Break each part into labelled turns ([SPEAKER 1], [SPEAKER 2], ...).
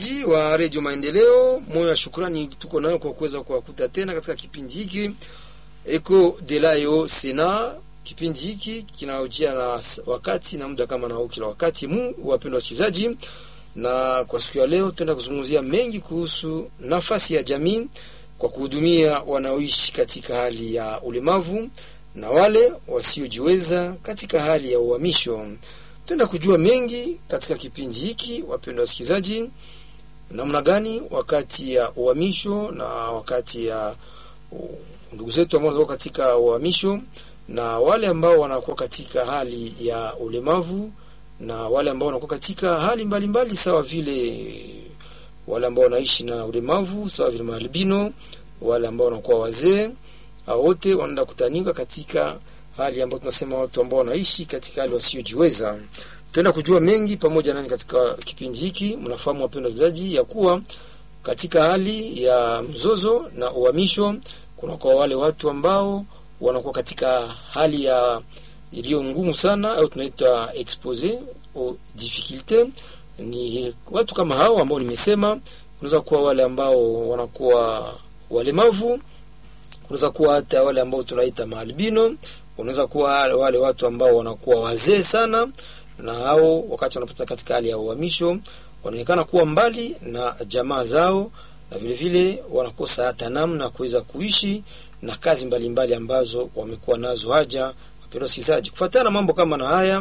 [SPEAKER 1] wasikilizaji wa redio Maendeleo, moyo wa shukrani tuko nayo kwa kuweza kuwakuta tena katika kipindi hiki Eko Delayo Sena. Kipindi hiki kinaojia na wakati na muda kama nao kila wakati. Mu wapendwa wasikilizaji, na kwa siku ya leo tutaenda kuzungumzia mengi kuhusu nafasi ya jamii kwa kuhudumia wanaoishi katika hali ya ulemavu na wale wasiojiweza katika hali ya uhamisho. Tutaenda kujua mengi katika kipindi hiki, wapendwa wasikilizaji, namna gani wakati ya uhamisho na wakati ya uh, ndugu zetu ambao wanakuwa katika uhamisho na wale ambao wanakuwa katika hali ya ulemavu na wale ambao wanakuwa katika hali mbalimbali mbali, sawa vile wale ambao wanaishi na ulemavu sawa vile maalbino, wale ambao wanakuwa wazee, wote wanaenda kutanika katika hali ambayo tunasema watu ambao wanaishi katika hali wasiojiweza. Tutaenda kujua mengi pamoja nani katika kipindi hiki. Mnafahamu wapendwa wasikilizaji, ya kuwa katika hali ya mzozo na uhamisho kuna kwa wale watu ambao wanakuwa katika hali ya iliyo ngumu sana au tunaita expose au difficulte. Ni watu kama hao ambao nimesema, unaweza kuwa wale ambao wanakuwa walemavu, unaweza kuwa hata wale ambao tunaita maalbino, unaweza kuwa wale watu ambao wanakuwa wazee sana, na hao wakati wanapata katika hali ya uhamisho wanaonekana kuwa mbali na jamaa zao, na vile vile wanakosa hata namna kuweza kuishi na kazi mbalimbali mbali ambazo wamekuwa nazo haja. Wapendwa wasikilizaji, kufuatana na mambo kama na haya,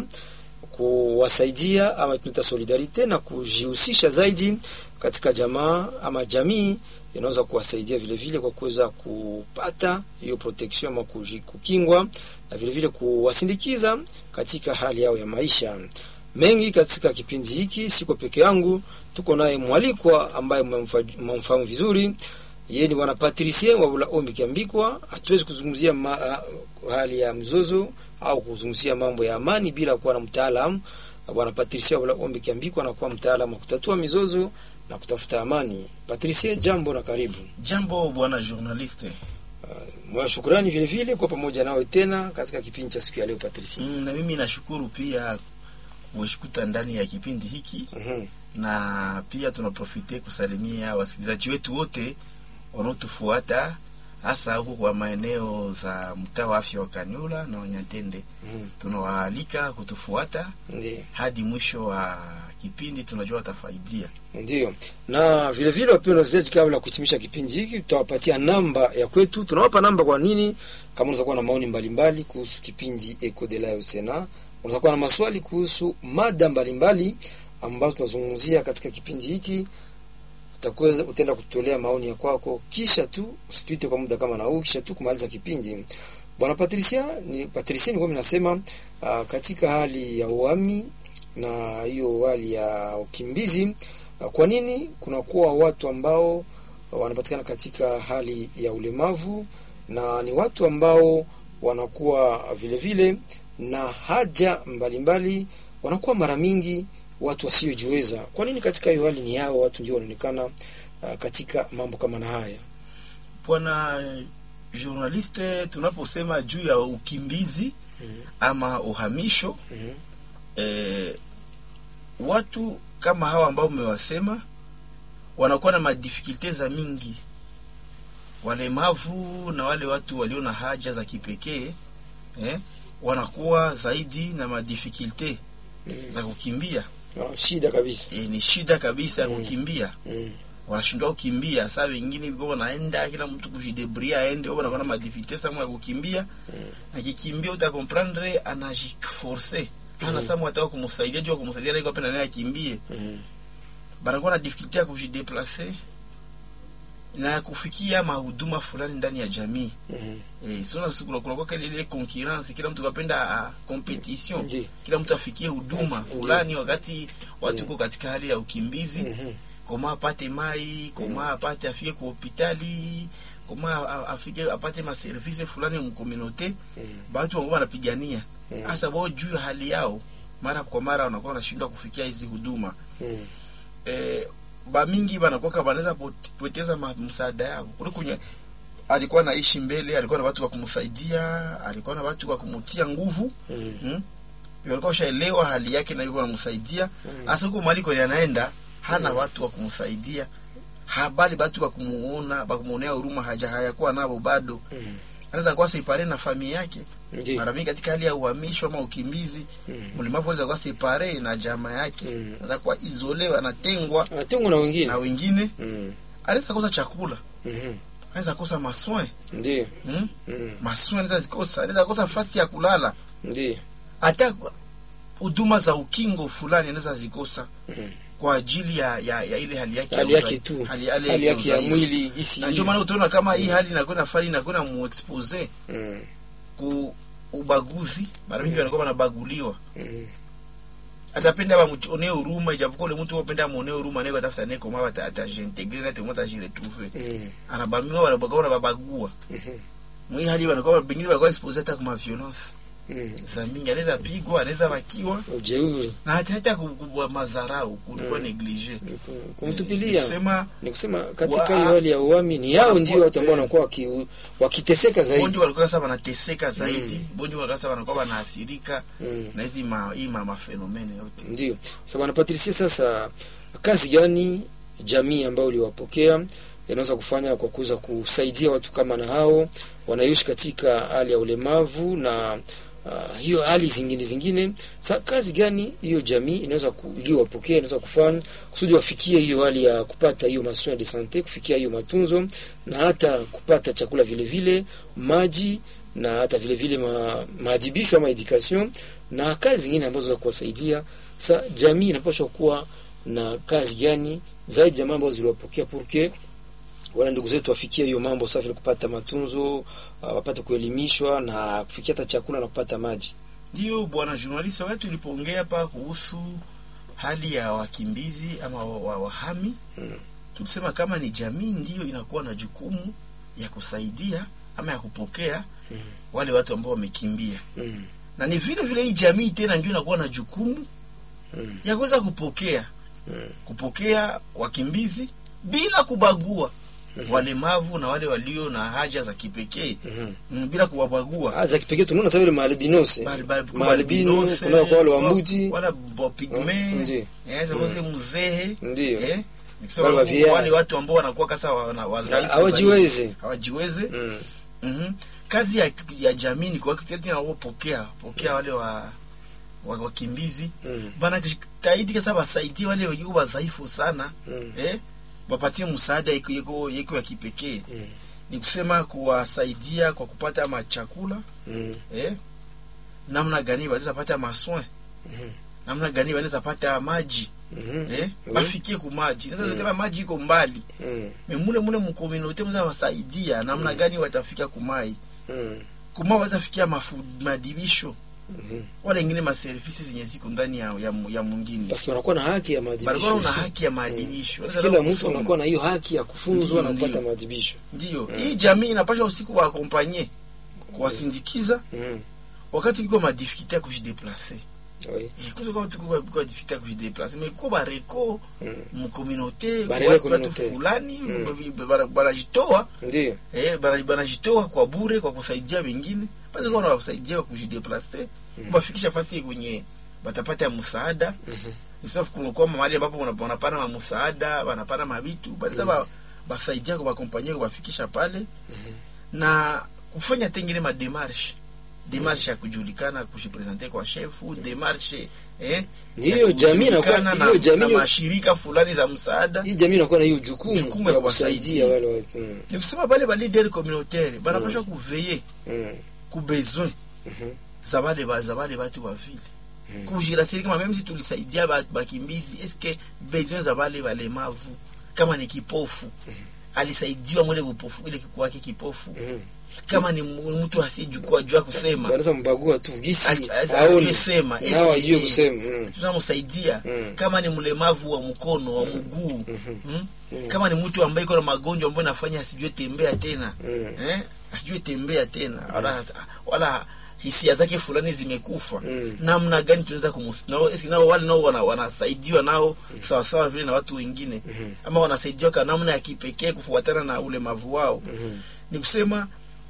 [SPEAKER 1] kuwasaidia ama tunaita solidarite na kujihusisha zaidi katika jamaa ama jamii inaweza kuwasaidia vile vile kwa kuweza kupata hiyo protection ama kukingwa na vile vile kuwasindikiza katika hali yao ya maisha. Mengi katika kipindi hiki, siko peke yangu, tuko naye mwalikwa ambaye mmemfahamu vizuri. Yeye ni bwana Patricien wa Bula Ombi Kiambikwa. Hatuwezi kuzungumzia ma, hali ya mzozo au kuzungumzia mambo ya amani bila kuwa na mtaalamu. Bwana Patricien wa Bula Ombi Kiambikwa anakuwa mtaalamu wa kutatua mizozo na kutafuta amani. Patricie, jambo na karibu.
[SPEAKER 2] Jambo bwana journaliste.
[SPEAKER 1] Uh, moyo shukrani vile vile kwa pamoja nawe tena katika kipindi cha siku ya leo Patricie.
[SPEAKER 2] Mm, na mimi nashukuru pia kushikuta ndani ya kipindi hiki
[SPEAKER 1] mm -hmm.
[SPEAKER 2] na pia tunaprofite kusalimia wasikilizaji wetu wote wanaotufuata hasa huko kwa maeneo za mtaa wa afya wa Kanyula na Wanyatende.
[SPEAKER 1] mm -hmm.
[SPEAKER 2] Tunawaalika kutufuata
[SPEAKER 1] Ndiyo.
[SPEAKER 2] hadi mwisho wa kipindi, tunajua watafaidia.
[SPEAKER 1] Ndio, na vile vile wapendwa wasikilizaji, kabla ya kuhitimisha kipindi hiki, tutawapatia namba ya kwetu. Tunawapa namba kwa nini? Kama unaweza kuwa na maoni mbalimbali kuhusu kipindi Eco de la Sena, unaweza kuwa na maswali kuhusu mada mbalimbali ambazo tunazungumzia katika kipindi hiki, utakuwa utaenda kutolea maoni ya kwako, kisha tu usituite kwa muda kama na huu, kisha tu kumaliza kipindi. Bwana Patricia, ni Patricia, ni kwa mimi nasema uh, katika hali ya uhami na hiyo hali ya ukimbizi, kwa nini kunakuwa watu ambao wanapatikana katika hali ya ulemavu na ni watu ambao wanakuwa vile vile na haja mbalimbali mbali, wanakuwa mara mingi watu wasiojiweza. Kwa nini katika hiyo hali ni hao watu ndio wanaonekana uh, katika mambo kama na haya?
[SPEAKER 2] Bwana journaliste, tunaposema juu ya ukimbizi
[SPEAKER 1] mm -hmm.
[SPEAKER 2] ama uhamisho
[SPEAKER 1] mm -hmm.
[SPEAKER 2] eh, watu kama hawa ambao mmewasema wanakuwa na madifikulte za mingi, walemavu na wale watu walio na haja za kipekee eh, wanakuwa zaidi na madifikulte
[SPEAKER 1] mm.
[SPEAKER 2] za kukimbia.
[SPEAKER 1] Oh, shida kabisa
[SPEAKER 2] E, ni shida kabisa ya
[SPEAKER 1] Mm.
[SPEAKER 2] kukimbia
[SPEAKER 1] mm.
[SPEAKER 2] wanashindwa kukimbia. Saa wengine viko wanaenda kila mtu kujidebria aende, wao wanakuwa na madifikulte sama ya kukimbia. Akikimbia utakomprendre anajiforce hana
[SPEAKER 1] Mm.
[SPEAKER 2] samu ataka kumsaidia juu ya kumsaidia na iko pena naye akimbie
[SPEAKER 1] mm.
[SPEAKER 2] banakuwa na difficulty ya kujideplace na kufikia mahuduma fulani ndani ya jamii.
[SPEAKER 1] mm.
[SPEAKER 2] Eh, sio siku kuna kwa ile ile concurrence, kila mtu kapenda a competition,
[SPEAKER 1] Ndio.
[SPEAKER 2] kila mtu afikie huduma
[SPEAKER 1] Ndio.
[SPEAKER 2] fulani wakati watu
[SPEAKER 1] Mm.
[SPEAKER 2] uko katika hali ya ukimbizi
[SPEAKER 1] Mhm.
[SPEAKER 2] koma apate mai koma apate afike ku hospitali koma a- afike apate maservise fulani mkomunote
[SPEAKER 1] Mm.
[SPEAKER 2] batu wangu wanapigania
[SPEAKER 1] Mm.
[SPEAKER 2] hasa wao juu ya hali yao, mara kwa mara wanakuwa wanashindwa kufikia hizi huduma
[SPEAKER 1] Mm.
[SPEAKER 2] eh, bamingi banakuwa banaweza pot- poteza ma- msaada yao kule kwenye alikuwa naishi mbele, alikuwa na watu wa kumsaidia, alikuwa na watu wa kumutia nguvu
[SPEAKER 1] Mm.
[SPEAKER 2] hmm? walikuwa washaelewa hali yake na yuko wanamsaidia
[SPEAKER 1] Mm.
[SPEAKER 2] hasa huko mahali kwenye anaenda hana watu wa kumsaidia habali batu bakumuona bakumuonea huruma haja hayakuwa nabo bado
[SPEAKER 1] Mm.
[SPEAKER 2] anaweza kuwa separe na familia yake
[SPEAKER 1] Ndiyo.
[SPEAKER 2] mara mingi katika hali ya uhamisho ama ukimbizi
[SPEAKER 1] Mm.
[SPEAKER 2] mlemavu anaweza kuwa separe na jamaa yake
[SPEAKER 1] Mm.
[SPEAKER 2] anaweza kuwa isolewa anatengwa
[SPEAKER 1] Anatengwa na wengine.
[SPEAKER 2] na wengine
[SPEAKER 1] Mm.
[SPEAKER 2] anaweza kosa chakula
[SPEAKER 1] Mhm.
[SPEAKER 2] anaweza kosa maswin
[SPEAKER 1] Ndiyo.
[SPEAKER 2] hmm?
[SPEAKER 1] Mm.
[SPEAKER 2] maswin anaweza zikosa anaweza kosa fasi ya kulala
[SPEAKER 1] Ndiyo.
[SPEAKER 2] hata huduma za ukingo fulani anaweza zikosa
[SPEAKER 1] Mm.
[SPEAKER 2] kwa ajili ya, ya, ya ile hali yake ya
[SPEAKER 1] Hali yake
[SPEAKER 2] uzai-
[SPEAKER 1] tu.
[SPEAKER 2] hali, hali,
[SPEAKER 1] Hali yake ya
[SPEAKER 2] udhaifu.
[SPEAKER 1] mwili isi.
[SPEAKER 2] na ndio maana utaona kama hii hali inakwenda fari inakwenda muexpose
[SPEAKER 1] Mm.
[SPEAKER 2] ku ubaguzi mara mingi wanakuwa wanabaguliwa
[SPEAKER 1] Mm.
[SPEAKER 2] atapenda bamuonee huruma ijapokuwa ule mtu wapenda amuonee huruma naye atafuta naye koma ata atajiintegre na temo atajiretrouver
[SPEAKER 1] Mm.
[SPEAKER 2] anabamiwa wanabaga wanababagua
[SPEAKER 1] Mhm.
[SPEAKER 2] mwi hali wanakuwa pengine wanakuwa expose hata kwa violence
[SPEAKER 1] Mm.
[SPEAKER 2] za mingi anaweza pigwa anaweza wakiwa
[SPEAKER 1] Ujeuri.
[SPEAKER 2] na hata hata kubwa madharau kulikuwa
[SPEAKER 1] Mm.
[SPEAKER 2] neglige
[SPEAKER 1] Kumtupilia.
[SPEAKER 2] kusema
[SPEAKER 1] ni kusema katika
[SPEAKER 2] Wa-
[SPEAKER 1] hiyo hali ya uami ni yao
[SPEAKER 2] wanakuwa-
[SPEAKER 1] ndio watu ambao wanakuwa waki, wakiteseka zaidi
[SPEAKER 2] bonjo walikuwa sasa wanateseka zaidi bonjo walikuwa sasa wanakuwa wanaathirika
[SPEAKER 1] mm.
[SPEAKER 2] na hizi ma, hii ma, mafenomene yote
[SPEAKER 1] ndio sasa bwana Patricia sasa kazi gani jamii ambayo uliwapokea inaweza kufanya kwa kuweza kusaidia watu kama na hao wanaishi katika hali ya ulemavu na uh, hiyo hali zingine zingine sa kazi gani hiyo jamii inaweza ku- iliyowapokea inaweza kufanya kusudi wafikie hiyo hali ya kupata hiyo masoin de sante kufikia hiyo matunzo na hata kupata chakula vile vile maji na hata vile vile ma, maadibisho ama education na kazi zingine ambazo za kuwasaidia sa jamii inapaswa kuwa na kazi gani zaidi ya mambo ziliwapokea purke wala ndugu zetu wafikie hiyo mambo safi, kupata matunzo, uh, wapate kuelimishwa na kufikia hata chakula na kupata maji.
[SPEAKER 2] Ndiyo bwana journalist, wakati tulipoongea hapa kuhusu hali ya wakimbizi ama wa- wa- wahami
[SPEAKER 1] Mm.
[SPEAKER 2] tulisema kama ni jamii ndiyo inakuwa na jukumu ya kusaidia ama ya kupokea
[SPEAKER 1] Mm.
[SPEAKER 2] wale watu ambao wamekimbia,
[SPEAKER 1] Mm.
[SPEAKER 2] na ni vile vile hii jamii tena ndio inakuwa na jukumu
[SPEAKER 1] Mm.
[SPEAKER 2] ya kuweza kupokea
[SPEAKER 1] Mm.
[SPEAKER 2] kupokea wakimbizi bila kubagua
[SPEAKER 1] Mhm.
[SPEAKER 2] walemavu na wale walio na haja za kipekee
[SPEAKER 1] Mhm.
[SPEAKER 2] mm, bila kuwabagua
[SPEAKER 1] Ah, za kipekee tunaona sasa vile maalbinos
[SPEAKER 2] Bali- bali-
[SPEAKER 1] maalbino,
[SPEAKER 2] albinose,
[SPEAKER 1] kuna kwa wale
[SPEAKER 2] wa-
[SPEAKER 1] wambuti
[SPEAKER 2] wala bopigme
[SPEAKER 1] Mm, ndiyo.
[SPEAKER 2] eh, zose mzehe
[SPEAKER 1] ndio
[SPEAKER 2] eh, nikisema
[SPEAKER 1] Wale wa
[SPEAKER 2] huku
[SPEAKER 1] VR.
[SPEAKER 2] wale watu ambao wanakuwa kasa wana- wadhaifu
[SPEAKER 1] hawajiwezi.
[SPEAKER 2] zaidi. hawajiwezi
[SPEAKER 1] Mm.
[SPEAKER 2] Mhm. kazi ya, ya jamii ni kuhakikisha wapokea pokea wale wa wa- wakimbizi
[SPEAKER 1] Mm.
[SPEAKER 2] bana jitahidi kasa wasaidie wale wengine wadhaifu sana
[SPEAKER 1] Mm.
[SPEAKER 2] eh, wapatie msaada iko iko iko ya kipekee
[SPEAKER 1] Mm.
[SPEAKER 2] ni kusema kuwasaidia kwa kupata machakula
[SPEAKER 1] Mm.
[SPEAKER 2] eh, namna gani wanaweza pata maswin
[SPEAKER 1] Mhm.
[SPEAKER 2] namna gani wanaweza pata maji
[SPEAKER 1] Mhm.
[SPEAKER 2] eh,
[SPEAKER 1] Oui.
[SPEAKER 2] bafikie ku maji naweza zikana maji iko mbali
[SPEAKER 1] Mm.
[SPEAKER 2] me mule mule mkomunote mza wasaidia namna gani watafika kumai
[SPEAKER 1] Mm.
[SPEAKER 2] kuma waweza fikia mafu, madibisho
[SPEAKER 1] Mhm.
[SPEAKER 2] wala ingine maservisi zenye ziko ndani ya, ya, ya mwingine
[SPEAKER 1] Basi wanakuwa na haki ya
[SPEAKER 2] barabara
[SPEAKER 1] maadhibisho.
[SPEAKER 2] una haki ya maadibisho
[SPEAKER 1] Basi
[SPEAKER 2] Wanaweza
[SPEAKER 1] Kila
[SPEAKER 2] na
[SPEAKER 1] mtu
[SPEAKER 2] kusoma.
[SPEAKER 1] anakuwa na hiyo haki ya kufunzwa na
[SPEAKER 2] Ndiyo,
[SPEAKER 1] kupata
[SPEAKER 2] ndiyo.
[SPEAKER 1] maadhibisho.
[SPEAKER 2] ndiyo hii jamii inapasha usiku waakompanye kuwasindikiza
[SPEAKER 1] Mm.
[SPEAKER 2] wakati biko madifikulte ya kujideplace
[SPEAKER 1] Oui.
[SPEAKER 2] Eh, kuzo kwa watu kwa kwa difficulté ya kujideplace mais ko bareko
[SPEAKER 1] Mm.
[SPEAKER 2] mu communauté
[SPEAKER 1] Barele
[SPEAKER 2] watu watu
[SPEAKER 1] communauté.
[SPEAKER 2] fulani
[SPEAKER 1] Mm.
[SPEAKER 2] bara- banajitoa
[SPEAKER 1] Ndio.
[SPEAKER 2] eh bara- banajitoa kwa bure kwa kusaidia wengine basi kwa wanawasaidia kwa kujideplace
[SPEAKER 1] Mm.
[SPEAKER 2] kuwafikisha fasi kwenye batapata msaada
[SPEAKER 1] Mhm.
[SPEAKER 2] sauf kunakuwa mahali ambapo wana- wanapana ma msaada wanapana mabitu basi ba basaidia kwa bakompanyia kuwafikisha pale na kufanya tengine ma démarche démarche ya kujulikana kujipresenter kwa shefu démarche eh
[SPEAKER 1] Ni
[SPEAKER 2] ya
[SPEAKER 1] hiyo jamii inakuwa
[SPEAKER 2] kujulikana na,
[SPEAKER 1] hiyo jamii
[SPEAKER 2] na mashirika fulani za msaada
[SPEAKER 1] hii jamii inakuwa na hiyo jukumu,
[SPEAKER 2] Jukumu ya
[SPEAKER 1] ya kusaidia
[SPEAKER 2] kuwasaidia.
[SPEAKER 1] wale watu. Mm.
[SPEAKER 2] ni kusema bale ba leader communautaire banapaswa kuveiller
[SPEAKER 1] Mm.
[SPEAKER 2] ku besoin
[SPEAKER 1] Mhm.
[SPEAKER 2] za bale ba za bale batu ba vile
[SPEAKER 1] Mm.
[SPEAKER 2] kujirasiri kama meme si tulisaidia ba- bakimbizi eske besoin za bale walemavu kama ni kipofu alisaidiwa mwele upofu ile kwake kipofu
[SPEAKER 1] Mhm.
[SPEAKER 2] kama ni mu- mtu asiyejua jua kusema
[SPEAKER 1] Wanaweza mbagua tu gisi
[SPEAKER 2] Aj- aj-
[SPEAKER 1] aone
[SPEAKER 2] ajue sema.
[SPEAKER 1] na
[SPEAKER 2] Eske-
[SPEAKER 1] ajue kusema. Mm.
[SPEAKER 2] tunamsaidia
[SPEAKER 1] Mm.
[SPEAKER 2] kama ni mlemavu wa mkono wa mguu
[SPEAKER 1] Mhm.
[SPEAKER 2] mm?
[SPEAKER 1] Mm.
[SPEAKER 2] kama ni mtu ambaye iko na magonjwa ambayo inafanya asijue tembea tena
[SPEAKER 1] Mm.
[SPEAKER 2] eh? asijue tembea tena wala, wala hisia zake fulani zimekufa
[SPEAKER 1] Mm.
[SPEAKER 2] namna gani tunaweza kumus nao eski nao wale nao wana, wanasaidiwa nao sawa sawa vile na watu wengine
[SPEAKER 1] Mhm.
[SPEAKER 2] ama wanasaidiwa kwa namna ya kipekee kufuatana na ulemavu wao
[SPEAKER 1] Mhm.
[SPEAKER 2] ni kusema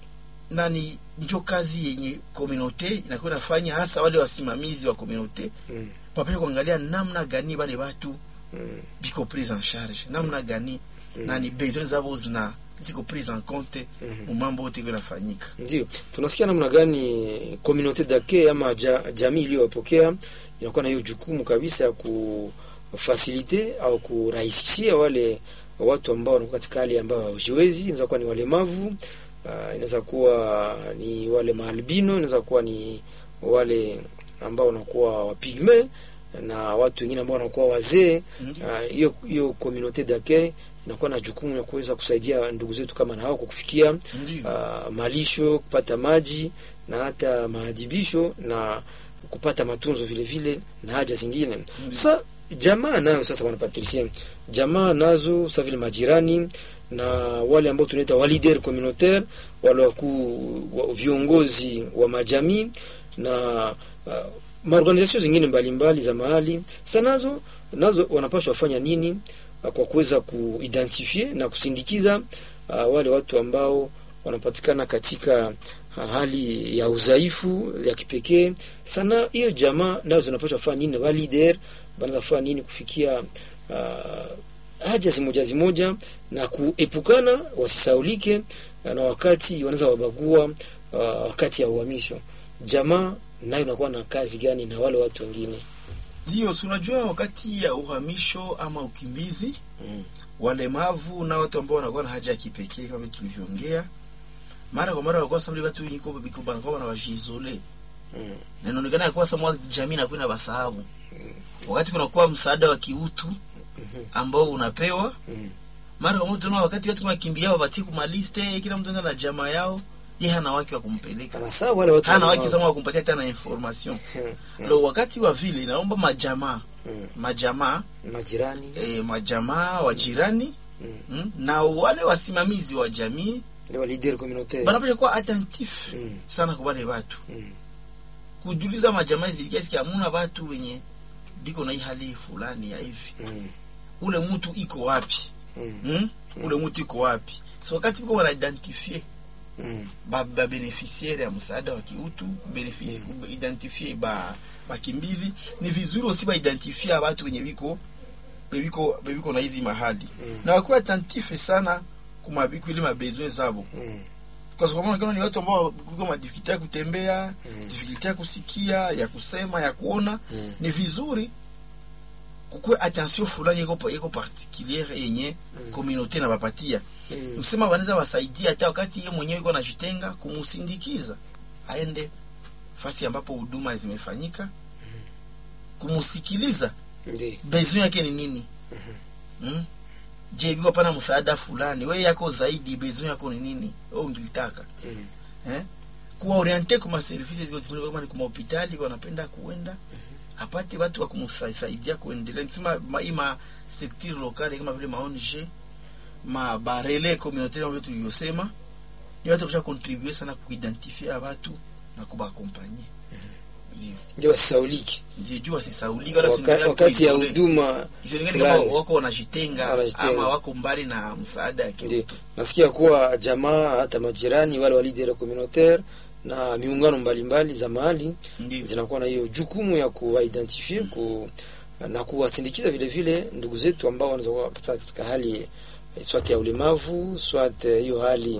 [SPEAKER 2] nani njo kazi yenye komunote inakuwa inafanya hasa wale wasimamizi wa komunote
[SPEAKER 1] Mm.
[SPEAKER 2] papasha kuangalia namna gani wale watu
[SPEAKER 1] Mm.
[SPEAKER 2] biko prise en charge namna gani na ni besoin zabo zina ziko prise en compte
[SPEAKER 1] Mhm.
[SPEAKER 2] mu mambo yote iko inafanyika
[SPEAKER 1] Ndio, tunasikia namna gani communauté d'accueil ama ja, jamii iliyowapokea inakuwa na hiyo jukumu kabisa ya kufasilite au kurahisishia wale watu ambao wanakuwa katika hali ambayo hawajiwezi. Inaweza kuwa ni walemavu, uh, inaweza kuwa ni wale maalbino, inaweza kuwa ni wale ambao wanakuwa wapigme na watu wengine ambao wanakuwa wazee.
[SPEAKER 2] Ndio.
[SPEAKER 1] Ah, hiyo hiyo communauté d'accueil inakuwa na jukumu ya kuweza kusaidia ndugu zetu kama na hao kwa kufikia
[SPEAKER 2] Ndio.
[SPEAKER 1] uh, malisho, kupata maji na hata maadhibisho na kupata matunzo vile vile na haja zingine. Sasa jamaa nayo sasa wanapatricia jamaa nazo sasa vile majirani na wale ambao tunaita wa leader communautaire, wale wakuu wa viongozi wa majamii na uh, maorganizasio zingine mbalimbali za mahali sasa nazo nazo wanapaswa wafanya nini uh, kwa kuweza kuidentifie na kusindikiza uh, wale watu ambao wanapatikana katika uh, hali ya udhaifu ya kipekee. Sana hiyo jamaa nazo zinapaswa kufanya nini? Wa leader banaweza kufanya nini kufikia uh, haja zimoja zimoja na kuepukana wasisaulike uh, na wakati wanaweza wabagua uh, wakati ya uhamisho. Jamaa nayo inakuwa na kazi gani na wale watu wengine?
[SPEAKER 2] Ndio, si unajua wakati ya uhamisho ama ukimbizi
[SPEAKER 1] Mm.
[SPEAKER 2] walemavu na watu ambao wanakuwa na haja ya kipekee kama vile tulivyoongea mara kwa mara wanakuwa sababu watu wengi kwa biko banakuwa wanawajizole
[SPEAKER 1] Mm.
[SPEAKER 2] na inaonekana ya kuwa samwa jamii nakuwa na basahabu wakati kunakuwa msaada wa kiutu ambao unapewa
[SPEAKER 1] Mm.
[SPEAKER 2] mara kwa mara tunaona wakati watu wanakimbia wapatie kumaliste kila mtu anaenda na jamaa yao yeye hana wake wa kumpeleka
[SPEAKER 1] Kana sawa wale watu
[SPEAKER 2] hana
[SPEAKER 1] walemavu.
[SPEAKER 2] wake sama wa kumpatia tena information
[SPEAKER 1] Mm.
[SPEAKER 2] lo wakati wa vile naomba majamaa
[SPEAKER 1] Mm.
[SPEAKER 2] majamaa
[SPEAKER 1] majirani
[SPEAKER 2] e, majamaa wa jirani
[SPEAKER 1] Mm.
[SPEAKER 2] mm, na wale wasimamizi wa jamii
[SPEAKER 1] ni wa leader communautaire
[SPEAKER 2] banapasha kuwa attentif
[SPEAKER 1] Mm.
[SPEAKER 2] sana kwa wale watu
[SPEAKER 1] Mm.
[SPEAKER 2] kujuliza majamaa zilikiasi hamuna watu wenye biko na hii hali fulani ya hivi
[SPEAKER 1] Mm.
[SPEAKER 2] ule mtu iko wapi
[SPEAKER 1] Mm.
[SPEAKER 2] mm? ule mtu iko wapi so wakati biko wanaidentifie
[SPEAKER 1] Mm.
[SPEAKER 2] ba, ba beneficiaire ya msaada wa kiutu benefici mm. identifie ba bakimbizi ni vizuri osi baidentifie watu wenye biko bebiko bebiko na hizi mahali
[SPEAKER 1] Mm.
[SPEAKER 2] na wakuwa attentif sana kumabiko ile mabesoin zabo
[SPEAKER 1] Mm.
[SPEAKER 2] kwa sababu kama ni watu ambao kuko madifikulti ya kutembea
[SPEAKER 1] Mm.
[SPEAKER 2] difikulti ya kusikia ya kusema ya kuona
[SPEAKER 1] Mm.
[SPEAKER 2] ni vizuri kukuwe attention fulani iko iko particuliere yenye
[SPEAKER 1] Mm.
[SPEAKER 2] communauté na bapatia
[SPEAKER 1] Mm.
[SPEAKER 2] kusema wanaweza wasaidia hata wakati yeye mwenyewe iko anajitenga kumusindikiza aende fasi ambapo huduma zimefanyika kumusikiliza
[SPEAKER 1] Ndi.
[SPEAKER 2] besoin yake ni nini mm? je biko pana msaada fulani we yako zaidi besoin yako ni nini wewe ungilitaka
[SPEAKER 1] Mm.
[SPEAKER 2] eh? kuwaoriente kuma services ziko disponible kama ni kuma hospitali wanapenda kuenda apate watu wa kumsaidia kuendelea nisema ma, ima structure locale kama vile maONG ma barele communautaire kama vile tulivyosema ni watu kusha contribuer sana kuidentifia watu na kubakompanye ndio
[SPEAKER 1] ndio wasisaulike
[SPEAKER 2] ndio jua sisaulika wala
[SPEAKER 1] Waka,
[SPEAKER 2] siendelea
[SPEAKER 1] wakati ya
[SPEAKER 2] kuisole.
[SPEAKER 1] huduma
[SPEAKER 2] Isionekane kama
[SPEAKER 1] fulani.
[SPEAKER 2] wako wanajitenga
[SPEAKER 1] Wanajitenga.
[SPEAKER 2] ama wako mbali na msaada ya
[SPEAKER 1] Ndio.
[SPEAKER 2] kiutu
[SPEAKER 1] nasikia kuwa jamaa hata majirani wale wa leader communautaire na miungano mbalimbali za mahali
[SPEAKER 2] ndio
[SPEAKER 1] zinakuwa na hiyo jukumu ya kuwaidentifie ku, na kuwasindikiza vile vile ndugu zetu ambao wanaweza kuwa katika- katika hali eh, swat ya ulemavu swat eh, hiyo hali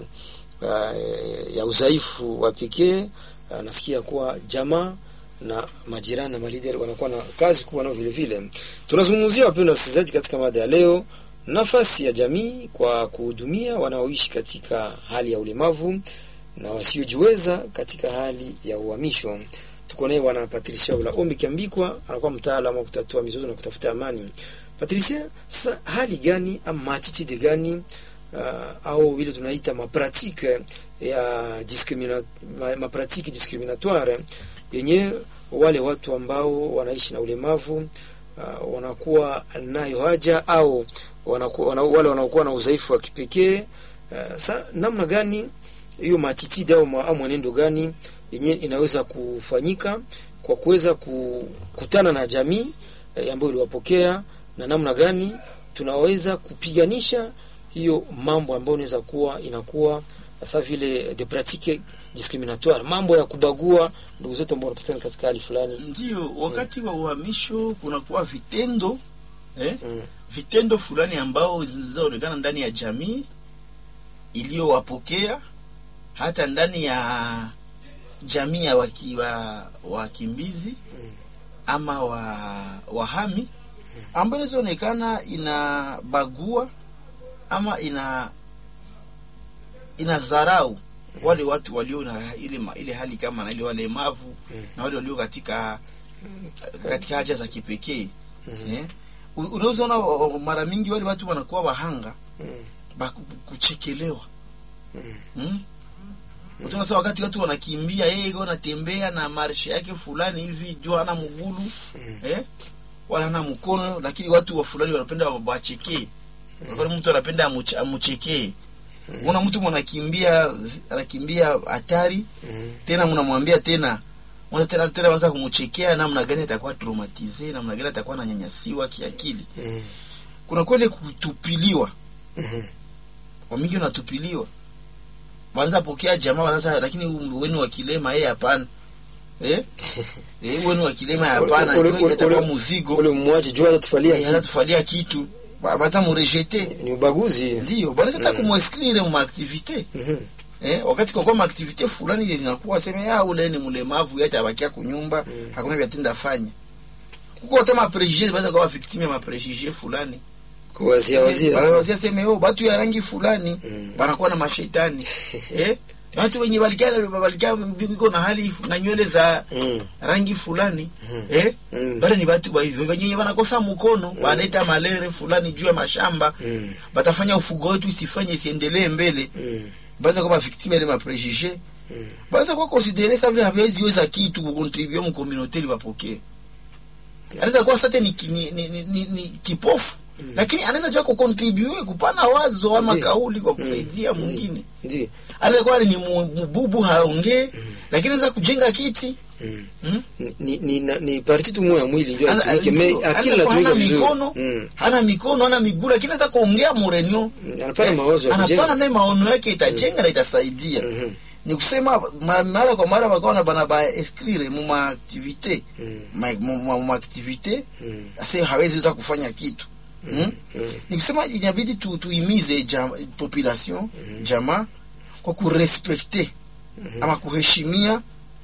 [SPEAKER 1] uh, ya udhaifu wa pekee. Uh, nasikia kuwa jamaa na majirani na malideri wanakuwa na kazi kubwa nao vile vile. Tunazungumzia wapendwa wasikilizaji, katika mada ya leo, nafasi ya jamii kwa kuhudumia wanaoishi katika hali ya ulemavu na wasiojiweza katika hali ya uhamisho. Tuko naye bwana Patricia Ula Ombi Kiambikwa, anakuwa mtaalamu wa kutatua mizozo na kutafuta amani. Patricia, sasa hali gani ama maatitude gani uh, au ile tunaita mapratike ya discrimina, ma, mapratike discriminatoire yenye wale watu ambao wanaishi na ulemavu uh, wanakuwa nayo haja au wanakuwa, wana, wale wanaokuwa na udhaifu wa kipekee uh, sa namna gani hiyo matitidi au ma- au mwenendo gani yenye inaweza kufanyika kwa kuweza kukutana na jamii eh, ambayo iliwapokea na namna gani tunaweza kupiganisha hiyo mambo ambayo inaweza kuwa inakuwa sasa vile de pratique discriminatoire, mambo ya kubagua ndugu zetu ambao wanapatikana katika hali fulani.
[SPEAKER 2] ndio wakati wa uhamisho kunakuwa vitendo eh?
[SPEAKER 1] Mm.
[SPEAKER 2] vitendo fulani ambao zinazoonekana ndani ya jamii iliyowapokea hata ndani ya jamii ya waki, wa, wakimbizi ama wa, wahami ambayo inazoonekana inabagua ama ina ina zarau wale watu walio na ile, ma- ile hali kama na ile walemavu na wale walio katika katika haja za kipekee eh? U- unaweza ona o- o- mara mingi wale watu wanakuwa wahanga ba ku- kuchekelewa mm. Utaona sasa wakati watu wanakimbia yeye wanatembea na marshe yake fulani hivi juu hana mgulu eh? wala hana mkono, lakini watu wa fulani wanapenda wa- wachekee. Unakuwa mtu anapenda amuch- amuchekee. Unaona mtu mwanakimbia anakimbia hatari tena mnamwambia tena mwanza tena tena mwanza kumchekea namna gani atakuwa traumatize, namna gani atakuwa ananyanyasiwa kiakili.
[SPEAKER 1] Mm.
[SPEAKER 2] Kuna kweli kutupiliwa,
[SPEAKER 1] Mhm.
[SPEAKER 2] kwa mingi unatupiliwa. Wanza pokea jamaa sasa, lakini wenu wa kilema yeye hapana. Eh? Eh, wenu wa kilema hapana,
[SPEAKER 1] Ule-
[SPEAKER 2] jua
[SPEAKER 1] ule-
[SPEAKER 2] itakuwa
[SPEAKER 1] ule-
[SPEAKER 2] muzigo.
[SPEAKER 1] ule mwache juu atatufalia
[SPEAKER 2] Eh, anatufalia kitu. Ba- Bata murejete.
[SPEAKER 1] ni ubaguzi
[SPEAKER 2] Ndio, bwana sasa kumwexclure mu activite.
[SPEAKER 1] Mhm.
[SPEAKER 2] Eh, wakati kwa kwa activite fulani zinakuwa sema ya ule ni mlemavu yeye atabakia kunyumba, hakuna vya tenda fanya. Kuko hata ma prejudice baza kwa victime ya ma prejudice fulani.
[SPEAKER 1] kuwazia wazia
[SPEAKER 2] Wanawazia sema yo batu ya rangi fulani
[SPEAKER 1] Mm.
[SPEAKER 2] banakuwa na mashetani. eh? Watu wenye balikia balikia biko na hali na nywele za
[SPEAKER 1] Mm.
[SPEAKER 2] rangi fulani eh?
[SPEAKER 1] Mm.
[SPEAKER 2] bale ni batu ba hivyo wenye wanakosa mkono banaleta malere fulani juu ya mashamba
[SPEAKER 1] Mm.
[SPEAKER 2] batafanya ufugo wetu isifanye isiendelee mbele
[SPEAKER 1] Mm.
[SPEAKER 2] baza kuwa victime ile maprejuge
[SPEAKER 1] Mm.
[SPEAKER 2] baza kuwa considere sa vile hawezi weza kitu kucontribue mu communauté li bapokee anaweza kuwa sate ni, ki- ni, ni, ni, ni, ni kipofu lakini anaweza jua kucontribue kupana wazo ama
[SPEAKER 1] Ndiyo.
[SPEAKER 2] kauli kwa kusaidia mwingine
[SPEAKER 1] Ndiyo.
[SPEAKER 2] anaweza kuwa ni mu- mububu haongee lakini anaweza kujenga kiti
[SPEAKER 1] Mm.
[SPEAKER 2] mm?
[SPEAKER 1] ni ni na- ni parti tu moja ya mwili ndio
[SPEAKER 2] Anza-
[SPEAKER 1] atumike me
[SPEAKER 2] anza
[SPEAKER 1] akili
[SPEAKER 2] kuwa hana
[SPEAKER 1] natumika vizuri
[SPEAKER 2] mikono
[SPEAKER 1] Mm.
[SPEAKER 2] hana mikono hana miguu lakini anaweza kuongea murenyo
[SPEAKER 1] Mm. anapana mawazo ya
[SPEAKER 2] anapana
[SPEAKER 1] kujenga
[SPEAKER 2] naye maono yake itajenga na itasaidia
[SPEAKER 1] Mhm.
[SPEAKER 2] ni kusema ma- mara kwa mara wakawa na bana ba inscrire mu ma activité
[SPEAKER 1] Mm.
[SPEAKER 2] ma, mu, mu, mu activité
[SPEAKER 1] Mm.
[SPEAKER 2] ase hawezi weza kufanya kitu mm?
[SPEAKER 1] Mm.
[SPEAKER 2] ni kusema inabidi tu, tuimize jam, population jamaa kwa kurespekte ama kuheshimia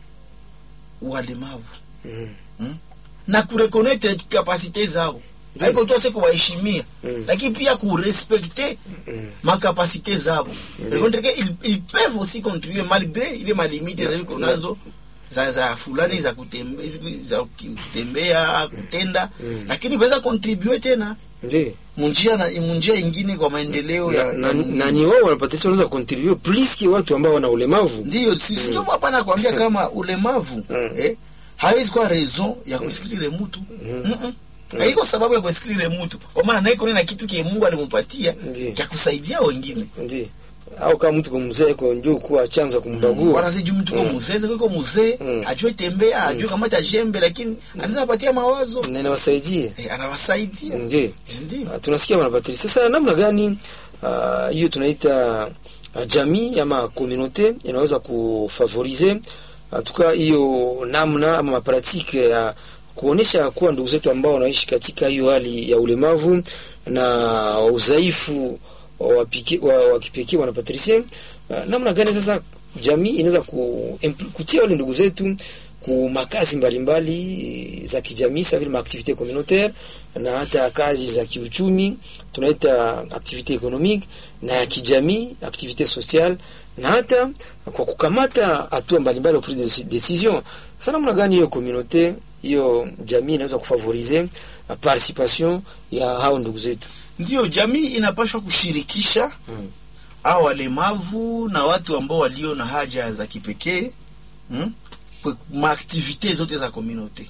[SPEAKER 2] walemavu
[SPEAKER 1] Mm.
[SPEAKER 2] na kureconnecte kapasite zao haiko tu ase kuwaheshimia
[SPEAKER 1] Mm.
[SPEAKER 2] lakini pia kurespekte
[SPEAKER 1] Mm.
[SPEAKER 2] makapasite zabo Reconnaître que ils, ils peuvent aussi contribuer malgré ile malimite za viko nazo za, za fulani za kutembea, za kutembea kutenda lakini weza contribue tena
[SPEAKER 1] Ndiyo.
[SPEAKER 2] munjia na munjia ingine kwa maendeleo ya
[SPEAKER 1] na, na, na ni wao wanapatisha wanaweza contribute plus ki watu ambao wana ulemavu
[SPEAKER 2] ndio sisi ndio hapana kuambia kama ulemavu
[SPEAKER 1] Mm.
[SPEAKER 2] eh, hawezi kuwa raison ya kusikilile mtu Mm-mm. haiko sababu ya kusikilile mtu kwa maana naiko na kitu kie Mungu alimpatia
[SPEAKER 1] Ndiyo.
[SPEAKER 2] cha kusaidia wengine
[SPEAKER 1] Ndiyo. au kama mtu kumzee kwa njoo kuwa chanzo ya kumbagua
[SPEAKER 2] wanazi juu mtu ko mzee zako ko mzee
[SPEAKER 1] Mm.
[SPEAKER 2] ajue tembea ajue kamata jembe lakini anaweza patia mawazo
[SPEAKER 1] na inawasaidie
[SPEAKER 2] eh, anawasaidia
[SPEAKER 1] ndio
[SPEAKER 2] ndio
[SPEAKER 1] Ah, tunasikia wanapatili sasa namna gani ah, hiyo tunaita ah, jamii ama communauté inaweza kufavorize tuka hiyo namna ama mapratike ya kuonesha kuwa ndugu zetu ambao wanaishi katika hiyo hali ya ulemavu na udhaifu wa pike- wa- wa kipekee wanapatrisie namna gani sasa jamii inaweza ku, impl- kutia wale ndugu zetu ku makazi mbalimbali za kijamii sa vile maaktivite communautaire na hata kazi za kiuchumi tunaita activite economique na ya kijamii activite sociale na hata kwa kukamata hatua mbalimbali au prise de decision. Sasa namna gani hiyo communauté hiyo jamii inaweza kufavorize uh, participation ya hao ndugu zetu?
[SPEAKER 2] ndio jamii inapaswa kushirikisha
[SPEAKER 1] Mm.
[SPEAKER 2] au walemavu na watu ambao walio na haja za kipekee mm? kwa maaktivite zote za communauté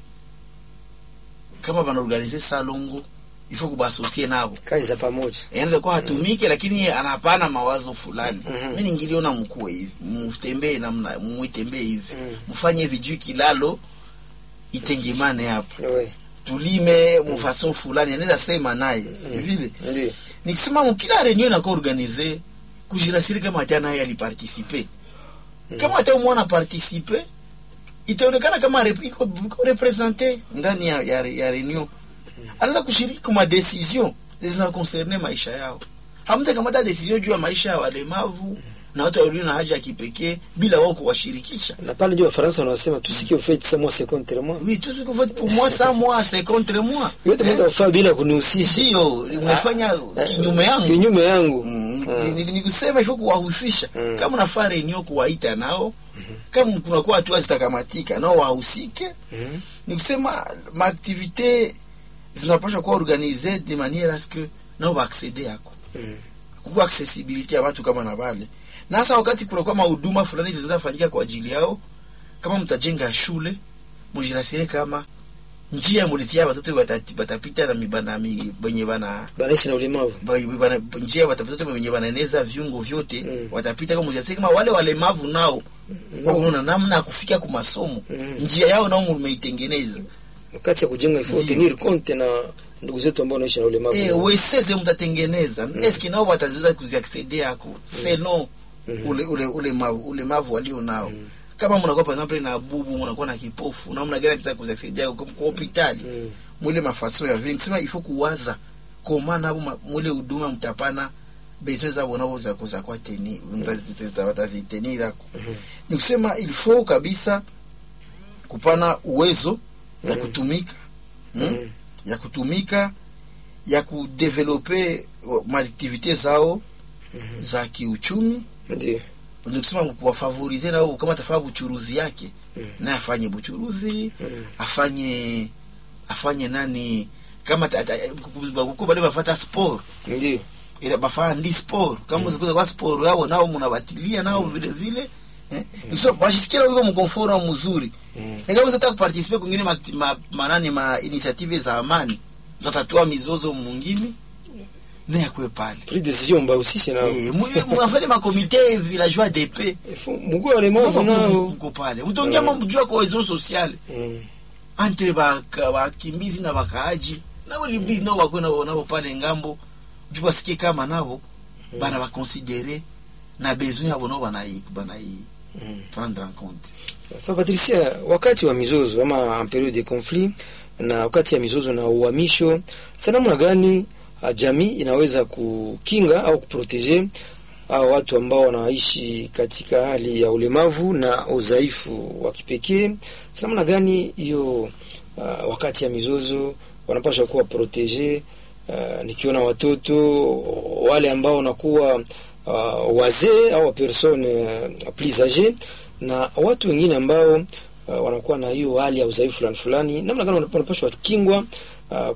[SPEAKER 2] kama banaorganize salongo ifo kubasosie nabo
[SPEAKER 1] Kazi za pamoja.
[SPEAKER 2] anaweza kuwa hatumike lakini anapana mawazo fulani
[SPEAKER 1] Mhm.
[SPEAKER 2] mi ningiliona mkuwe hivi mtembee namna mwitembee hivi
[SPEAKER 1] Mhm.
[SPEAKER 2] mfanye vijui kilalo itengemane hapa
[SPEAKER 1] Ouais.
[SPEAKER 2] tulime mufason fulani anaweza sema naye si vile
[SPEAKER 1] Ndio.
[SPEAKER 2] nikisema mkila reunion inakuwa organize kujirasiri kama hata naye alipartisipe kama hata umwana partisipe itaonekana kama rep- iko iko represente ndani ya, ya, ya reunion anaweza kushiriki kwa decision zina concerne maisha yao hamtakamata decision juu ya maisha ya walemavu na watu walio na haja ya kipekee bila wao kuwashirikisha
[SPEAKER 1] na pale ndio wafaransa wanasema tusikie ufeti sa moi c'est contre moi
[SPEAKER 2] oui tout ce que vous faites pour moi ça moi c'est contre moi
[SPEAKER 1] yote mnaweza kufaa bila kunihusisha
[SPEAKER 2] ndio umefanya kinyume yangu
[SPEAKER 1] kinyume yangu
[SPEAKER 2] Mm,
[SPEAKER 1] Ah.
[SPEAKER 2] ni- ni- ni kusema hivyo kuwahusisha
[SPEAKER 1] Mm.
[SPEAKER 2] kama unafaa renio kuwaita nao kama kunakuwa hatua zitakamatika nao wahusike
[SPEAKER 1] Mhm.
[SPEAKER 2] ni kusema maaktivite zinapashwa kuwa organize de maniere aske nao baaksede yako
[SPEAKER 1] Mm.
[SPEAKER 2] kukuwa accessibility ya watu kama na wale na hasa wakati kunakuwa mahuduma fulani zinaweza fanyika kwa ajili yao kama mtajenga shule mujirasire kama njia mulitia watoto watati- watapita na mibana mi- wenye bana
[SPEAKER 1] banaishi na ulemavu
[SPEAKER 2] ba- bana- njia watapita wenye wanaeneza viungo vyote
[SPEAKER 1] Mm.
[SPEAKER 2] watapita kama mujirasire kama wale walemavu nao kwa kuona namna ya kufika kwa masomo
[SPEAKER 1] Mm.
[SPEAKER 2] njia yao nao mumeitengeneza
[SPEAKER 1] wakati ya kujenga ifo
[SPEAKER 2] Ndio.
[SPEAKER 1] tenir compte na ndugu zetu ambao wanaishi na ulemavu
[SPEAKER 2] eh weseze mtatengeneza eske nao wataziweza kuziaccede yako selon
[SPEAKER 1] Mhm.
[SPEAKER 2] ule ule ule ma- ulemavu walio nao kama mnakuwa par exemple na bubu mnakuwa na kipofu namna gani mtaweza kuziaccede yako kwa hospitali
[SPEAKER 1] Mm.
[SPEAKER 2] mwile mafaso ya vile kusema ifo kuwaza koma nabo ma- mwile huduma mtapana besoin zabo nabo za kuza kwa teni watazitenira
[SPEAKER 1] Mhm.
[SPEAKER 2] ni kusema il faut kabisa kupana uwezo ya
[SPEAKER 1] Mhm.
[SPEAKER 2] kutumika mm?
[SPEAKER 1] Mhm.
[SPEAKER 2] ya kutumika ya kudevelope maaktivite zao za kiuchumi
[SPEAKER 1] ndio
[SPEAKER 2] ni kusema kuwafavorize nao kama atafanya buchuruzi yake
[SPEAKER 1] Mhm.
[SPEAKER 2] naye afanye buchuruzi
[SPEAKER 1] Mhm.
[SPEAKER 2] afanye afanye nani kama ta- ta- kuko bale bafata sport
[SPEAKER 1] ndio
[SPEAKER 2] ila bafanya ndi sport kama zikuza kwa sport yao nao mnabatilia nao vile vile eh so bashisikia wiko mkomfort mzuri
[SPEAKER 1] Mhm.
[SPEAKER 2] na kama unataka kuparticipe kwingine ma, ma, manani ma initiative za amani zatatua mizozo mwingine naye akwe pale
[SPEAKER 1] pris décision mbahusishe nao
[SPEAKER 2] eh mwafanye ma comité villageois d'épée
[SPEAKER 1] ifo mguu wa walemavu nao
[SPEAKER 2] mko pale mtongia
[SPEAKER 1] Mm.
[SPEAKER 2] mambo juu ya cohesion sociale
[SPEAKER 1] Mm.
[SPEAKER 2] entre baka- bakimbizi na bakaaji nabo libi nao bakwe nabo nabo pale ngambo juu basikie kama nabo bana bakonsidere na besoin yabo nao banai banai
[SPEAKER 1] Mm.
[SPEAKER 2] prendre en compte
[SPEAKER 1] Sasa Patricia, wakati wa mizozo ama en periode de conflit na wakati ya mizozo na uhamisho, sa namna gani ah, jamii inaweza kukinga au kuprotege hao watu ambao wanaishi katika hali ya ulemavu na udhaifu wa kipekee? Sa namna gani hiyo ah, wakati ya mizozo wanapaswa kuwa protege? Uh, nikiona watoto wale ambao wanakuwa uh, wazee au persone uh, plus age na watu wengine ambao uh, wanakuwa na hiyo hali ya udhaifu fulani fulani, namna gani wanap- wanapaswa kukingwa uh,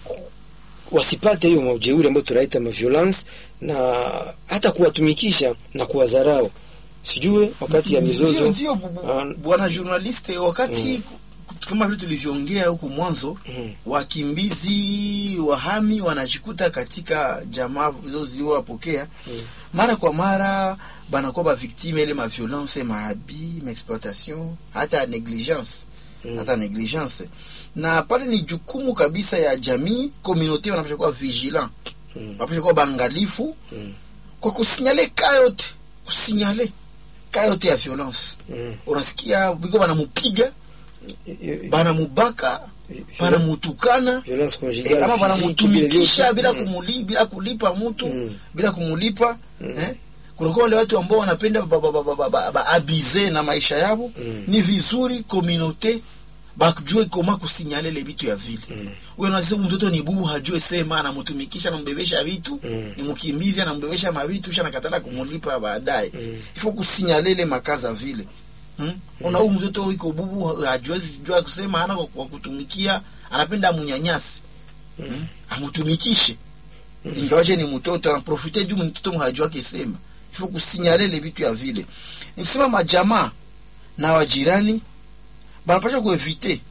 [SPEAKER 1] wasipate hiyo maujeuri ambayo tunaita maviolence na hata kuwatumikisha na kuwadharau. Sijue wakati ya
[SPEAKER 2] Ndio,
[SPEAKER 1] mizozo
[SPEAKER 2] ndio bu- bu-
[SPEAKER 1] Ah.
[SPEAKER 2] bwana journaliste wakati kama vile tulivyoongea huku mwanzo
[SPEAKER 1] Mhm.
[SPEAKER 2] wakimbizi wahami wanajikuta katika jamaa hizo ziliwapokea mara kwa mara banakuwa baviktime ile maviolence maabi maexploitation hata negligence
[SPEAKER 1] Mm.
[SPEAKER 2] hata negligence na pale ni jukumu kabisa ya jamii communauté wanapasha kuwa vigilant
[SPEAKER 1] Mm.
[SPEAKER 2] wanapasha kuwa bangalifu
[SPEAKER 1] Mm.
[SPEAKER 2] kwa kusinyale kayote kusinyale kayote ya violence
[SPEAKER 1] Mm.
[SPEAKER 2] unasikia biko banamupiga
[SPEAKER 1] Hiyo-
[SPEAKER 2] banamubaka
[SPEAKER 1] hiyo-
[SPEAKER 2] banamutukana
[SPEAKER 1] violence
[SPEAKER 2] Eh,
[SPEAKER 1] conjugale
[SPEAKER 2] kama
[SPEAKER 1] physique,
[SPEAKER 2] banamutumikisha
[SPEAKER 1] vile
[SPEAKER 2] bila
[SPEAKER 1] vyote.
[SPEAKER 2] kumuli, bila kulipa mtu
[SPEAKER 1] Mm.
[SPEAKER 2] bila kumulipa
[SPEAKER 1] Mm.
[SPEAKER 2] eh? kunakuwa wale watu ambao wanapenda ba, ba, ba, ba, ba, ba, ba, abize na maisha yabo
[SPEAKER 1] Mm.
[SPEAKER 2] ni vizuri communauté bajue koma kusinyale le vitu ya vile
[SPEAKER 1] Mm.
[SPEAKER 2] wewe unasema mtoto ni bubu hajue sema anamtumikisha anambebesha vitu
[SPEAKER 1] Mm.
[SPEAKER 2] ni mkimbizi anambebesha mavitu kisha nakatala kumulipa baadaye
[SPEAKER 1] Mm.
[SPEAKER 2] ifo kusinyale ile makaza vile hmm? una huyu mtoto iko bubu hajue jua kusema ana kwa, kwa kutumikia anapenda amunyanyasi
[SPEAKER 1] Mm.
[SPEAKER 2] amutumikishe ingawaje ni mtoto anaprofite juu mtoto mhajua kisema ifo kusinyale ile vitu ya vile ni kusema majamaa na wajirani banapasha kuevite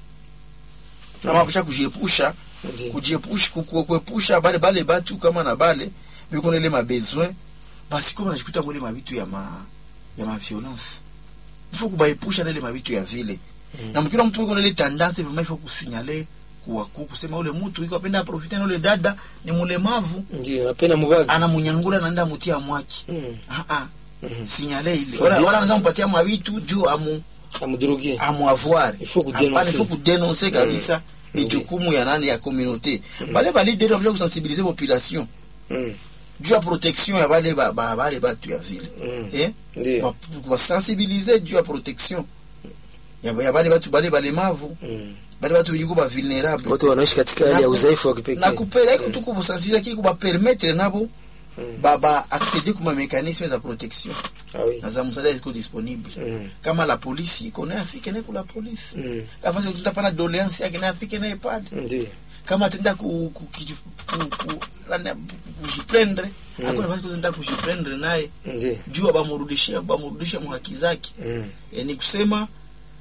[SPEAKER 2] na banapasha kujiepusha
[SPEAKER 1] Ndiyo.
[SPEAKER 2] kujiepusha ku- ku- kuepusha bale bale batu kama na bale biko na ile mabesoin basi kama najikuta mwile mabitu ya ma ya ma violence ifo kubaepusha na ile mabitu ya vile
[SPEAKER 1] Mm.
[SPEAKER 2] na mkila mtu iko na ile tendance vraiment ifo kusinyale kuwaku kusema ule mtu iko apenda aprofite na ule dada ni mulemavu
[SPEAKER 1] Ndio, napenda mubaga.
[SPEAKER 2] anamunyangula naenda mutia mwaki
[SPEAKER 1] Mm.
[SPEAKER 2] ah ah
[SPEAKER 1] Mhm.
[SPEAKER 2] sinyale ile
[SPEAKER 1] Faut
[SPEAKER 2] wala
[SPEAKER 1] dire-
[SPEAKER 2] wala anaweza mpatia mabitu juu amu
[SPEAKER 1] Amudroge.
[SPEAKER 2] amuavoir
[SPEAKER 1] Il faut kudenoncer.
[SPEAKER 2] il faut kudenoncer kabisa ni
[SPEAKER 1] Ndiyo.
[SPEAKER 2] jukumu ya nani ya communauté bale ba leader wapasha kusensibiliser population
[SPEAKER 1] Mm.
[SPEAKER 2] juu ya protection ya bale ba, ba, bale batu ya vile
[SPEAKER 1] Mm.
[SPEAKER 2] eh
[SPEAKER 1] Ndiyo.
[SPEAKER 2] basensibiliser juu ya protection ya, ya bale batu bale balemavu
[SPEAKER 1] Mm.
[SPEAKER 2] bale batu yuko ba vulnerable
[SPEAKER 1] Watu wanaishi katika hali ya
[SPEAKER 2] Na ku-
[SPEAKER 1] udhaifu wa kipekee.
[SPEAKER 2] na kupeleka tu kubusensibiliser kiki kubapermettre nabo
[SPEAKER 1] Mm.
[SPEAKER 2] ba ba accéder kuma mécanisme za protection
[SPEAKER 1] Ah oui.
[SPEAKER 2] na za msaada ziko disponible
[SPEAKER 1] Mm.
[SPEAKER 2] kama la polisi iko naye afike naye kula polisi
[SPEAKER 1] Mm.
[SPEAKER 2] kama sasa tutapana doléance yake naye afike naye pale
[SPEAKER 1] Ndiyo.
[SPEAKER 2] kama atenda ku ku ku ku lana kujiprendre
[SPEAKER 1] Mm.
[SPEAKER 2] hakuna basi kuzenda kujiprendre naye
[SPEAKER 1] Ndiyo.
[SPEAKER 2] juu bamurudishie bamurudishe mu haki zake
[SPEAKER 1] Mm.
[SPEAKER 2] e, ni kusema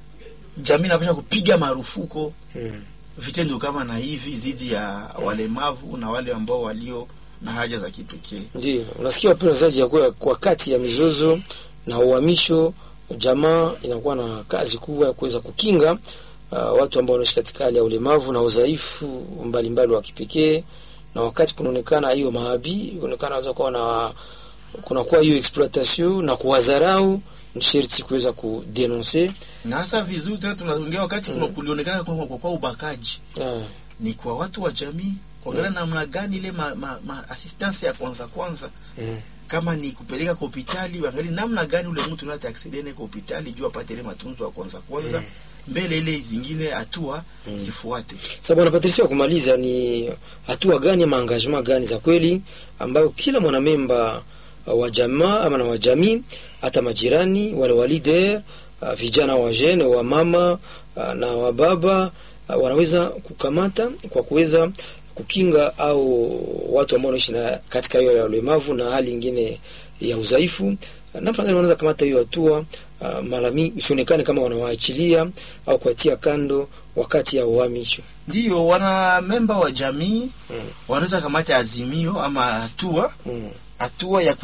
[SPEAKER 2] jamii inapasha kupiga marufuko
[SPEAKER 1] Mm.
[SPEAKER 2] vitendo kama na hivi zidi ya walemavu na wale ambao walio na haja za kipekee
[SPEAKER 1] Ndiyo, unasikia wapenda wazazi ya kuwa kwa kati ya mizozo na uhamisho, jamaa inakuwa na kazi kubwa ya kuweza kukinga uh, watu ambao wanaishi katika hali ya ulemavu na udhaifu mbalimbali wa kipekee, na wakati kunaonekana hiyo maabi, kunaonekana waweza kuwa na kunakuwa hiyo exploitation na kuwadharau, ni sherti kuweza kudenonse
[SPEAKER 2] na hasa vizuri tena tunaongea wakati kuna kulionekana kwa, kwa, kwa ubakaji
[SPEAKER 1] ah,
[SPEAKER 2] ni kwa watu wa jamii kuangalia namna gani ile ma, ma, ma assistance ya kwanza kwanza
[SPEAKER 1] mm,
[SPEAKER 2] kama ni kupeleka kwa hospitali waangalie namna gani ule mtu nate aksidene kwa hospitali juu apate ile matunzo ya kwanza kwanza mbele ile zingine hatua
[SPEAKER 1] Mm.
[SPEAKER 2] zifuate
[SPEAKER 1] Sasa bwana Patricia, wa kumaliza ni hatua gani ama engagement gani za kweli ambayo kila mwanamemba uh, wa jamaa ama na wa jamii, hata majirani wale wa leader uh, vijana wa jene wa mama uh, na wa baba uh, wanaweza kukamata kwa kuweza kukinga au watu ambao wanaishi na katika hiyo ya ulemavu na hali ingine ya udhaifu. Uh, Namna gani wanaweza kamata hiyo hatua uh, malami isionekane kama wanawaachilia au kuatia kando wakati ya uhamisho.
[SPEAKER 2] ndiyo wana memba wa jamii
[SPEAKER 1] Mm.
[SPEAKER 2] wanaweza kamata azimio ama hatua
[SPEAKER 1] Mm.
[SPEAKER 2] hatua ya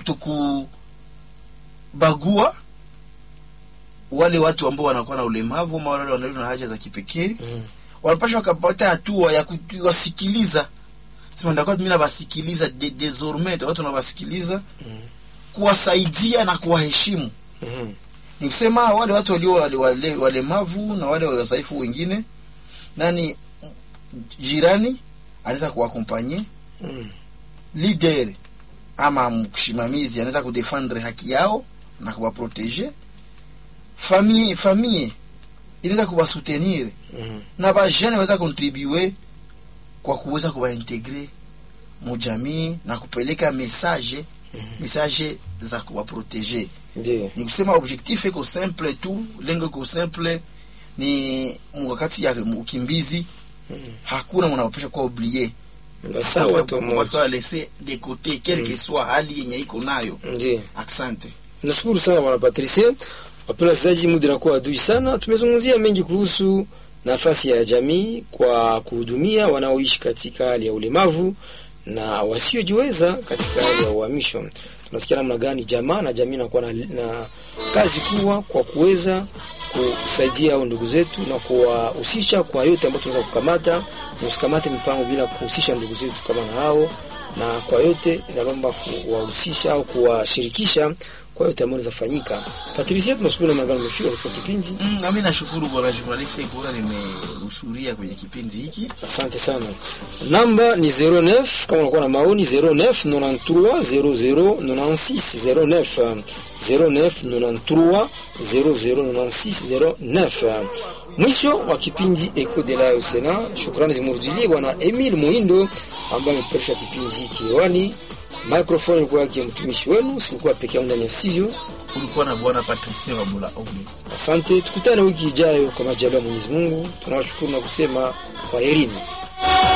[SPEAKER 2] kutokubagua wale watu ambao wanakuwa na ulemavu ama wale wanalio na haja za kipekee
[SPEAKER 1] Mm.
[SPEAKER 2] wanapasha wakapata hatua ya kuwasikiliza sema ndakuwa mimi nawasikiliza de, désormais watu nawasikiliza
[SPEAKER 1] Mm.
[SPEAKER 2] kuwasaidia na kuwaheshimu
[SPEAKER 1] Mhm.
[SPEAKER 2] ni kusema wale watu walio wale, wale, walemavu na wale wadhaifu wengine nani jirani anaweza kuwakompanye
[SPEAKER 1] Mm.
[SPEAKER 2] leader ama msimamizi anaweza kudefendre haki yao na kuwaproteger famille famille inaweza kuwasoutenir
[SPEAKER 1] Mhm.
[SPEAKER 2] na bajene waweza contribue kwa kuweza kuwaintegre mujamii na kupeleka message message za kuwaproteger
[SPEAKER 1] Ndiyo.
[SPEAKER 2] ni kusema objectif iko simple tu lengo iko simple ni wakati ya ukimbizi
[SPEAKER 1] Mhm.
[SPEAKER 2] hakuna mwanapasha kuwa oblie
[SPEAKER 1] Ndio sawa tu moja.
[SPEAKER 2] laisser de côté quel que soit hali yenye iko nayo
[SPEAKER 1] Ndiyo.
[SPEAKER 2] asante
[SPEAKER 1] Nashukuru sana bwana Patricia. Wapenda wasikilizaji, muda unakuwa adui sana. Tumezungumzia mengi kuhusu nafasi ya jamii kwa kuhudumia wanaoishi katika hali ya ulemavu na wasiojiweza katika hali ya uhamisho. Tunasikia namna gani jamaa na jamii inakuwa na, na kazi kubwa kwa kuweza kusaidia hao ndugu zetu na kuwahusisha kwa yote ambayo tunaweza kukamata. Msikamate mipango bila kuhusisha ndugu zetu kama na hao, na kwa yote inaomba kuwahusisha au kuwashirikisha kwa yote ambayo inaweza Patricia, tunashukuru namna gani umefika katika kipindi.
[SPEAKER 2] mm, nami nashukuru bwana journalist bora nimehudhuria kwenye kipindi hiki
[SPEAKER 1] Asante sana. Namba ni 09 kama unakuwa na maoni 09 93 00 96 09 09 93 00 96 Mwisho wa kipindi Eco de la Sena. Shukrani zimurudilie bwana Emil Muindo ambaye amepeperusha kipindi hiki hewani. Microphone ilikuwa yake mtumishi wenu, sikuwa peke yangu ndani ya studio.
[SPEAKER 2] kulikuwa na bwana Patricia Wabula Ogni
[SPEAKER 1] Asante, tukutane wiki ijayo kwa majaliwa ya Mwenyezi Mungu. Tunawashukuru na kusema kwaherini.